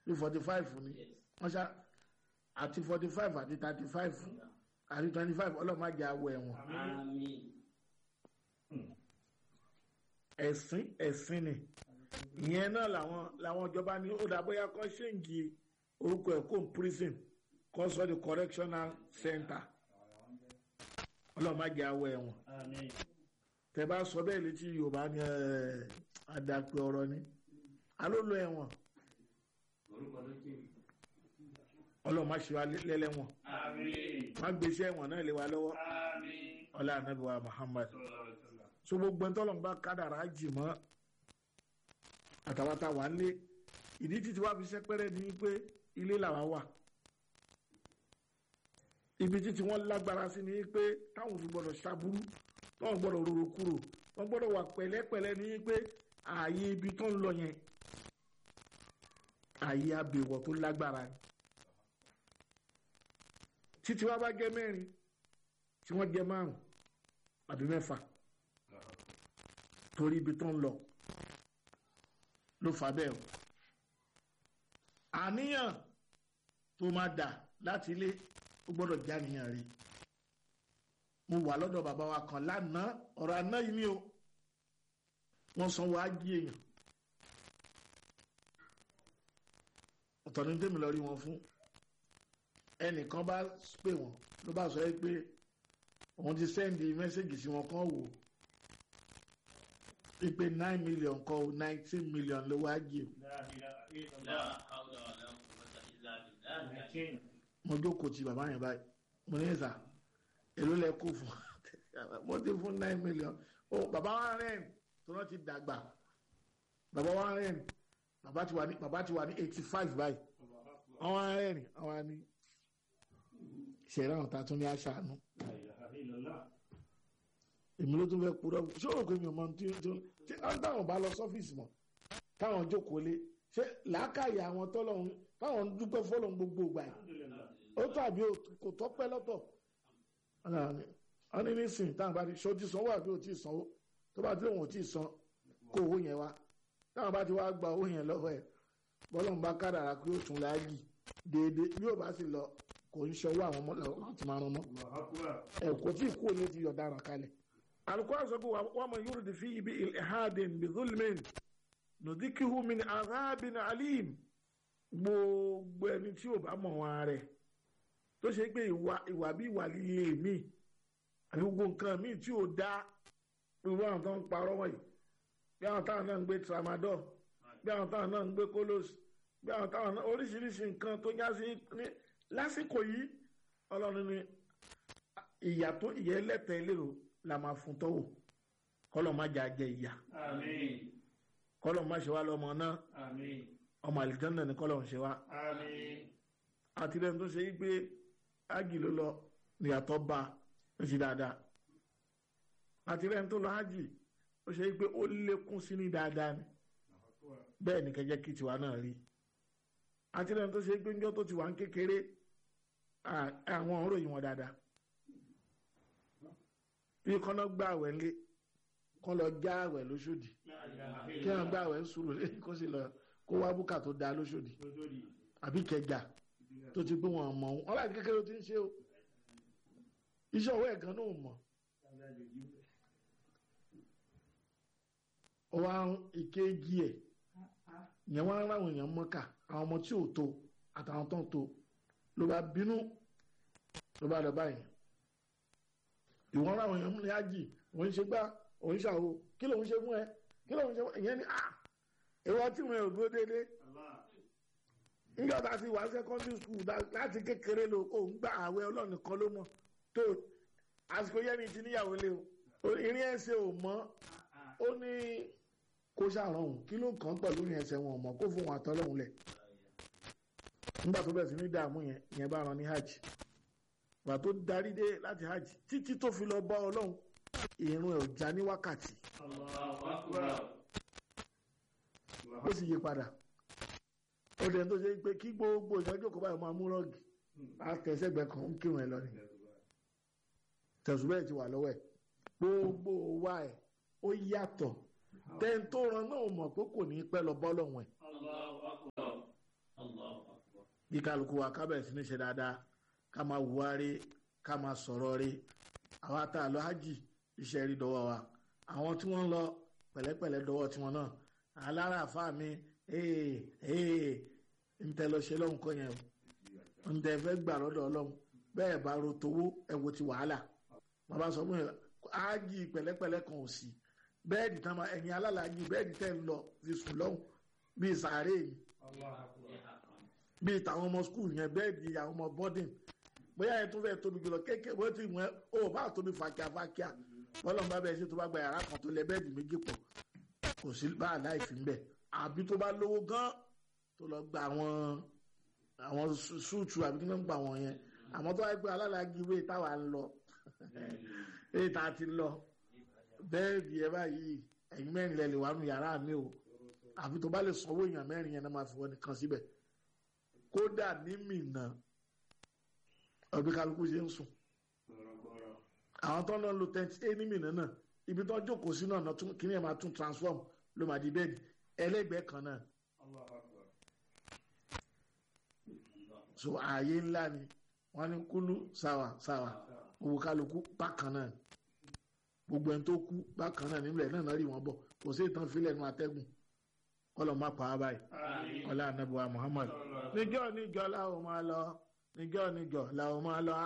ní forty five ni wọ́n ṣá àti forty five àti thirty five àti twenty five ọlọ́mọ àjẹ awọ ẹ̀wọ̀n Àmín. ẹ̀sìn ẹ̀sìn ni ìyẹn náà làwọn làwọn ìjọba ní ó dà bóyá kọ́ ṣéǹgì orúkọ ẹ̀ kó prison kọ́ sọ di correctional center ọlọ́mọ àjẹ awọ ẹ̀wọ̀n Àmín. tẹ bá sọ bẹ́ẹ̀ létí yorùbá ni ẹ̀ àdàpè ọ̀rọ̀ ni alólo ẹ̀wọ̀n Orúkọ ló jẹ́. ọlọ́mọ àṣẹ wa lẹ́lẹ́wọ̀n Àmín. má gbèsè ẹ̀wọ̀n náà lé wa lọ́wọ́ Àmín. ọlá anabi wa muhammad Sallallahu alaihi wasallam. so gbogbo ntọ́lọ̀ ń bá kádàrá jì mọ́ àtàwátà wà ń lé ìdí títí wá fi sẹ́pẹ́rẹ́ ni pé ilé làwa wà ibi títí wọ́n lágbára sí ni pé táwọn fi gbọ́dọ̀ ṣàbúrú táwọn gbọ́dọ̀ rorò kúrò wọ́n gbọ́dọ̀ wà pẹ̀lẹ́pẹ̀lẹ́ ni pé ààyè ibi tó ń lọ yẹn ààyè abèwọ̀ tó lágbára ni títí wá bá jẹ́ mẹ́rin tí wọ́n jẹ́ márùn àbí mẹ́fà torí ibi tó ń lọ ló fà bẹ́ẹ̀ o àníyàn tó máa dà láti ilé ó gbọ́dọ̀ já níyàn rí mo wà lọ́dọ̀ bàbá wa kan lánàá ọ̀rọ̀ àná yìí ni o wọ́n sanwó ájí èèyàn ọ̀tọ̀ ní tèmi lọ rí wọn fún ẹnìkan bá pè wọ́n ló bá sọ yẹ pé òun ti sẹ́ndì mẹ́sẹ̀gì sí wọn kan wò ó pípé nine million kọ́ o nineteen million ló wá jì o La ilaha La illallah. hawla wa la quwwata illa billah. Nineteen. mo jókòó ti bàbá yẹn báyìí mo ní ìsà èló lẹ kó fún mo ti fún nine million o bàbá wa rẹ̀ tó náà ti dàgbà bàbá wa rẹ̀ bàbá ti wà ní bàbá ti wà ní eighty five báyìí àwọn arẹ́ rìn àwọn ni ṣẹ̀rá àwọn ta tún ní aṣáánú La ilaha illallah. èmi ló tún fẹ́ kúrọ́ ṣé o rò pé mi ò mọ tí tí tí wọ́n táwọn bá lọ sọ́fíìsì mọ̀ táwọn jókòó lé ṣé làákàyè àwọn tọ́lọ́hún táwọn dúpẹ́ fọ́lọ́hún gbogbo ìgbà yìí Alhamdulillah. ó tàbí ó kò tọ́pẹ́ lọ́tọ̀ wọ́n ní nísìn táwọn bá ti ṣe ó ti sanwó àbí ó ti sanwó tó bá ti lóun ò tí ì san kó owó yẹn wá táwọn bá ti wá gba owó yẹn lọ́wọ́ ẹ̀ bọ́lọ́hún bá kádàrá pé ó tún láàyè déédéé bí ó bá sì lọ kò ń ṣọwọ́ àwọn ọmọ láti máa rán mọ́ Allahu akbar. ẹ kò tí ì kú òní ti yọ̀daràn kalẹ̀. alukóra sọ pé wàá mọ yóò di fi ibi ilhadin bi zulmin nùdíkìhù min azabin alim gbogbo ẹni tí ò bá mọ̀ wọn rẹ̀ tó ṣe pé ìwà ìwà bí ìwà líle mi àti gbogbo nǹkan míì tí ò dá irú àwọn tó ń parọ́ wọ̀nyí bí àwọn táwọn náà ń gbé tramadol bí àwọn táwọn náà ń gbé kolos bí àwọn táwọn náà oríṣiríṣi nǹkan tó já sí ní lásìkò yìí ọlọ́run ní ìyà tó ìyà ẹlẹ́tẹ̀ẹ́ lérò la máa fún tọ́wò kọ́lọ̀ má jà jẹ ìyà Àmín. kọ́lọ̀ má ṣe wá lọ́mọ náà Àmín. ọmọ àlìjọ́nà ní kọ́lọ̀ ń ṣe wá Àmín. àti lẹ́nu tó ṣe yí pé ájì ló lọ níyàtọ̀ bá ó ṣe dáadáa àti lẹ́nu tó lọ ájì ó ṣe yí pé ó lékún sí ní dáadáa ni Allahu akbar. bẹ́ẹ̀ ni kẹjẹ́ kí tiwa náà rí àti lẹ́nu tó ṣe yí pé ńjọ́ tó ti wà ń kékeré à- àwọn ọ̀rọ̀ yìí wọn dáadáa bí kọ́nà gbà àwẹ̀ ńlé kọ́ lọ já àwẹ̀ lóṣòdì La ilaha kí wọ́n gbà illallah. àwẹ̀ ń sùúrù lé kó sì lọ kó wá búkà tó da lóṣòdì Lójoorí. àbí kẹjà tó ti gbé wọn mọ̀ ọ́n ọ́n láti kékeré ó ti ń ṣe o iṣẹ́ ọwọ́ ẹ̀ gan náà ò mọ̀ ó wá ń ìkéjì ẹ̀ ìyẹn wọ́n á ráwọn èèyàn mọ́kà àwọn ọmọ tí ò tó àtàwọn tó ń tó ló bá bínú ló bá lọ báyìí ìwọ́n ráwọn èèyàn múlẹ̀ ájì òun ṣe gbá òun ṣàwo kí lòun ṣe fún ẹ kí lòun ṣe fún ẹ ìyẹn ni ah ìwọ tí wọn ò dúró déédéé Allah. nígbà tá a ti wà secondary school dá- láti kékeré lo ò ń gba àwẹ̀ ọlọ́run kan ló mọ̀ tó àsìkò yẹn ni ti níyàwó lé o irin ẹsẹ̀ ò mọ́ ó ní kó ṣàrọ̀hún kí ló kàn án pẹ̀lú irin ẹsẹ̀ wọn ò mọ̀ kó fún wọn àtọ́lọ́hún lẹ̀ nígbà tó bẹ̀rẹ̀ sí ní dààmú yẹn yẹn bá ran ní hajj gbà tó darí dé láti hajj títí tó fi lọ bá ọlọ́run ìrun ẹ̀ ò já ní wákàtí Allahu akbar. ó sì yí padà ó dẹ̀ tó ṣe pé kí gbogbo ìdájọ́ kó báyìí máa mú rọ́ọ̀gì àtẹ̀sẹ̀gbẹ̀ kan ń kírun ẹ̀ lọ ni tẹ̀sùbẹ́ ti wà lọ́wọ́ ẹ̀ gbogbo wa ẹ̀ ó yàtọ̀ tẹ́ni tó ran náà mọ̀ pé kò ní pẹ́ lọ bọ́ lọ́wọ́ ẹ̀ Allahu akbar. Allah bí kálukú wa ká bẹ̀rẹ̀ sí ní ṣe dáadáa ká máa wùwá rí ká máa sọ̀rọ̀ rí àwa tá a lọ hajj iṣẹ́ rí dọ́wọ́ wa àwọn tí wọ́n ń lọ pẹ̀lẹ́pẹ̀lẹ́ dọ́wọ́ tiwọn náà alára àfa mi ee ee ntẹ lọ ṣe lọ́hùn kọ́ yẹn o ntẹ fẹ́ gbà lọ́dọ̀ ọlọ́hun bẹ́ẹ̀ bá ro towó ẹ wo ti wàhálà bàbá sọ fún yẹn ájì pẹ̀lẹ́pẹ̀lẹ́ kan ò sí bẹ́ẹ̀dì tán ma ẹ̀yin alálàájì bẹ́ẹ̀dì tẹ́ ń lọ fi sùn lọ́hùn bíi sàárè yìí bíi tàwọn ọmọ skul yẹn bẹ́ẹ̀dì àwọn ọmọ bọ́dìn bóyá yẹn tó fẹ́ tóbi jùlọ kékeré bó ti wọ́n ó bá tóbi fàkíà fàkíà bọ́lá ń bá bẹ́ẹ̀ ṣe tó bá gba yàrá kan tó lẹ bẹ́ẹ̀dì méjì pọ̀ kò sí bá àláìfín bẹ́ẹ̀ àbí tó bá lówó gan tó lọ gba àwọn àwọn súùtù àbí kí ló ń gba àwọn yẹn àmọ́ tó wáyé pé alálàájì ìwé táwa ń lọ èyí tá a ti lọ bẹ́ẹ̀dì ẹ báyìí ẹ̀yin mẹ́rin lẹ lè wà nù yàrá mi o àfi tó bá lè sanwó èèyàn mẹ́rin yẹn náà máa fi wọ́n nìkan síbẹ̀ kódà ní mìíràn ọbí kálukú ṣe ń sùn àwọn tó ń lọ lo tẹ́ntì é ní mìíràn náà ibi tó jókòó sí náà kí ni ẹ̀ máa tún transform ló máa di bẹ́ẹ̀dì ẹlẹ́gbẹ̀ẹ́ kan náà so ààyè ńlá ni wọ́n ní kúlú sáwà sáwà owó kálukú bákan náà gbogbo ẹni tó kú bákan náà nílẹ̀ náà náà rí wọn bọ̀ kò sí ìtàn fílẹ̀ nu atẹ́gùn kọ́lọ̀ má pa á báyìí ọlá anabiwa Muhammad níjọ́ níjọ́ làwọn máa lọ níjọ́ níjọ́ làwọn máa lọ.